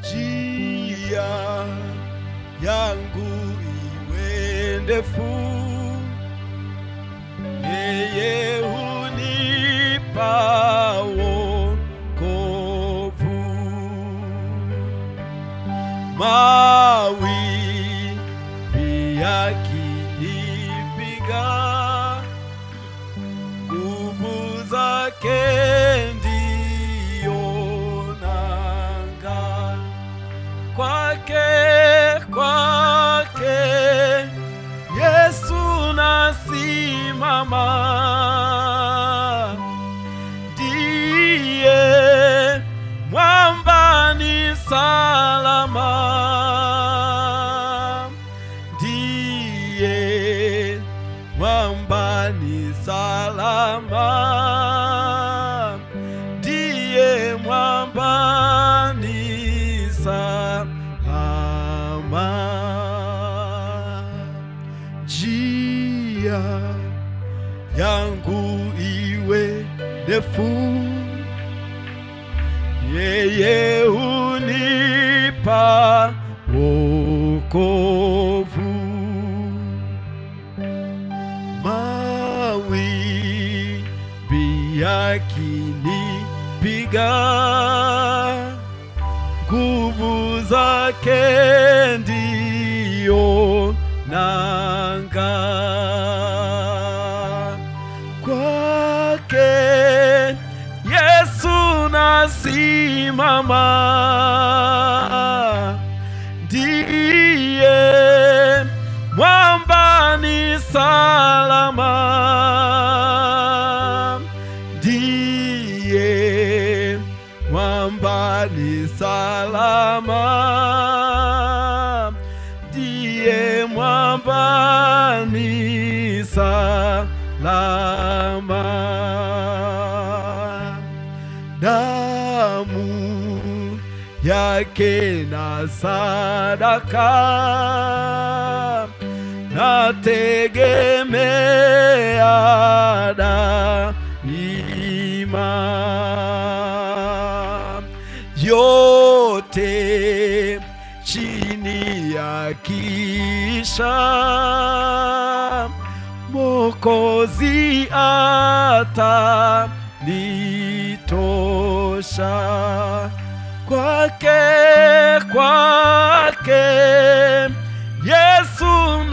njia yangu iwe ndefu, yeye hunipa wokovu. Mawimbi yakinipiga, nguvu zake ndiyo nanga. Kwake, kwake Yesu nasimama, ndiye mwamba ni salama, ndiye mwamba ni salama, ndiye mwamba ni salama. Njia yangu iwe ndefu, yeye hunipa wokovu. Mawimbi yakinipiga, nguvu zake ndiyo nanga. Kwake Yesu nasimama, ndiye mwamba ni salama, ndiye mwamba ni salama, ndiye mwamba ni salama. Damu yake na sadaka nategemea daima, yote chini ya kisha Mokozi ata nitosha kwake, kwake Yesu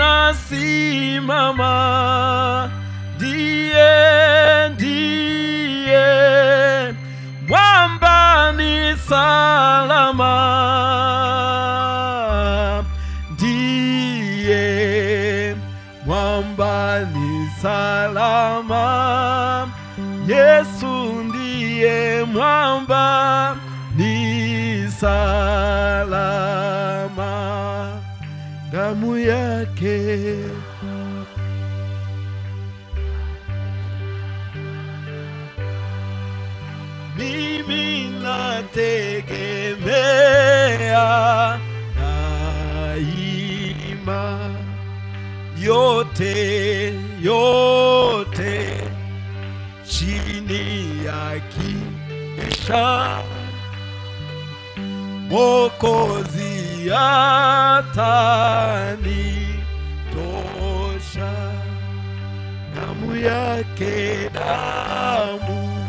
nasimama, ndiye ndiye mwamba ni salama, ndiye mwamba ni salama, Yesu ndiye mwamba ni salama, damu yake mimi nategemea daima, yote yote chini ya kisha Mokozi atanitosha, damu yake, damu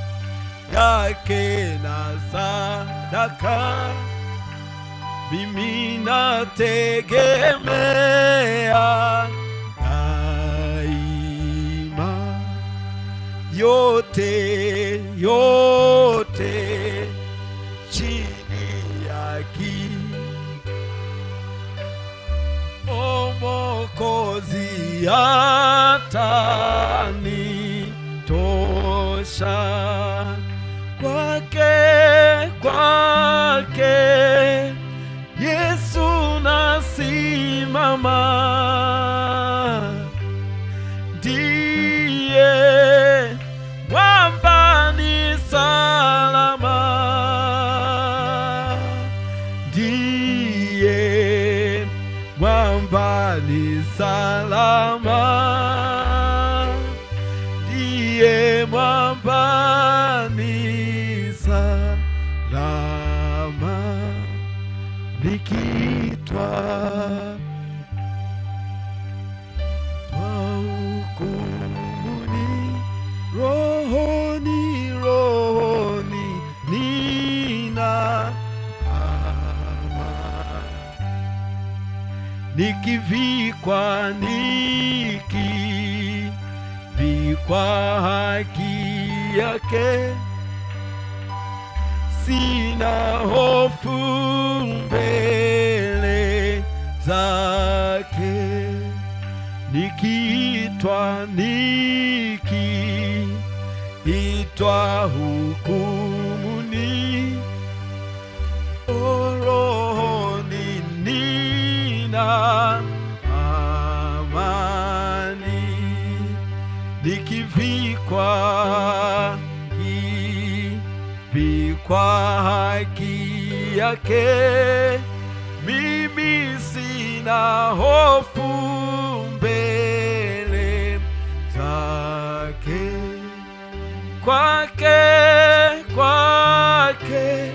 yake na sadaka, mimi nategemea daima, yote yote chini ya ki O Mwokozi atanitosha kwake, kwake Yesu nasimama, ndiye mwamba ni salama, ndiye mwamba ni salama, ndiye mwamba ni salama. likiitwa kwa hukumuni, rohoni, rohoni nina amani nikivikwa nikivikwa haki yake sina hofu mbele zake nikiitwa nikiitwa hukumuni rohoni nina amani nikivikwa kivikwa haki yake mimi sina hofu mbele zake kwake kwake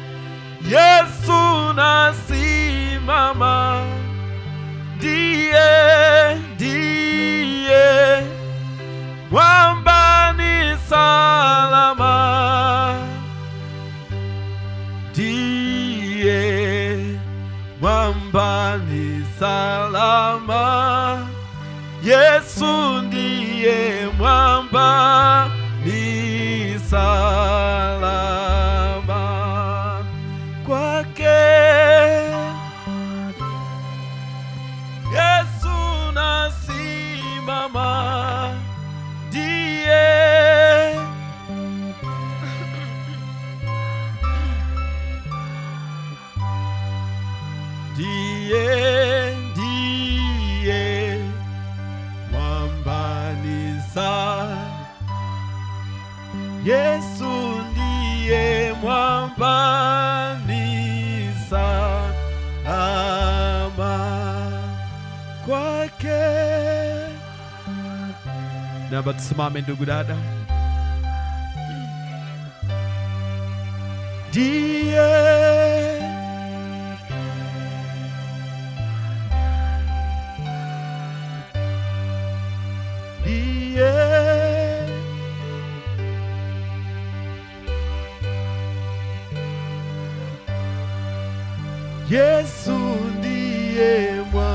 Yesu nasimama, ndiye ndiye mwamba ni salama, ndiye mwamba ni salama, Yesu ndiye mwamba ni salama kwake Yesu nasimama, ndiye ndiye ndiye mwambani sa Yesu ndiye mwambani salama kwake. Naomba tusimame ndugu dada. Ndiye ndiye Yesu ndiye mwa